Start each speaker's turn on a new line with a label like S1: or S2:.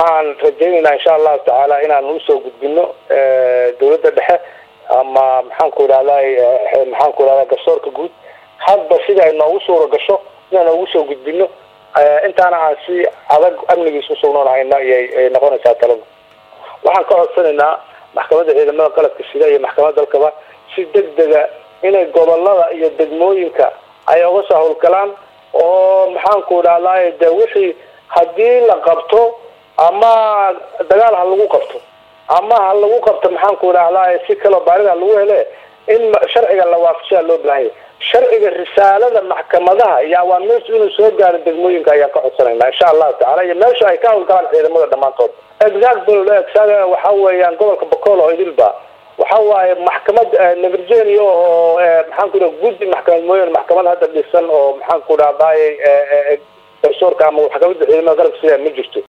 S1: waxaan rajaynaynaa insha allahu tacaala inaan usoo gudbino dawladda dhexe ama maxaanku idhahday maxaanku idhahda garsoorka guud hadba sida ay noogu suura gasho inaan noogu soo gudbino intaana aan si adag amnigiisa usugnoonhayna ayay noqonaysaa talada waxaan ka codsanaynaa maxkamadda ciidamada qalabka sida iyo maxkamadda dalkaba si degdega inay gobolada iyo degmooyinka ay uga soo hawlgalaan oo maxaanku idhahday de wixii haddii la qabto ama dagaal ha lagu qabto ama ha lagu qabto maxaanku idhahday si kaloo baarida lagu hele in sharciga la waafajaa loo baahanya sharciga risaalada maxkamadaha iyo awaamiirtu inuu soo gaaro degmooyinka ayaan ka codsanayna insha allahu tacala iyo meesha ay ka hawlgalaan ciidamada dhammaantood example waxa weeyaan gobolka bacool oo idilba waxa waaye maxkamad nevergenia oo maxaanku idhaha guddi maxkamad mooyaane maxkamad hadda dhisan oo maxaanku idhahday garsoorka ama maxkamadda ciidamada qalabka sida ma jirto